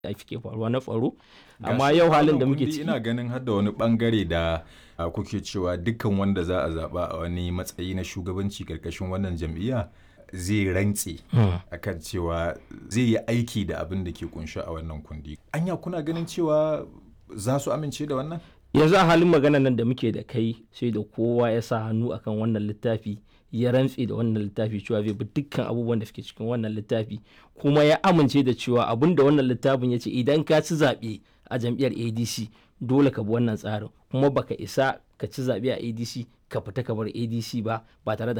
da ke faruwa na tsaro amma yau halin da muke ciki ina ganin har da wani bangare da a, kuke cewa dukkan wanda za a zaba a wani matsayi na shugabanci karkashin wannan jam'iyya zai rantse akan cewa zai yi aiki da abin da ke kunshi a wannan kundi anya kuna ganin cewa za su amince da wannan yanzu a halin magana nan da muke da kai sai da kowa ya sa hannu akan wannan littafi ya rantse da wannan littafi cewa zai bi dukkan abubuwan da suke cikin wannan littafi kuma ya amince da cewa abin da wannan littafin ya ce idan ka ci zaɓe a jam'iyyar adc dole ka bi wannan tsarin kuma baka isa ka ci zaɓe a adc ka fita ka bar adc ba ba tare da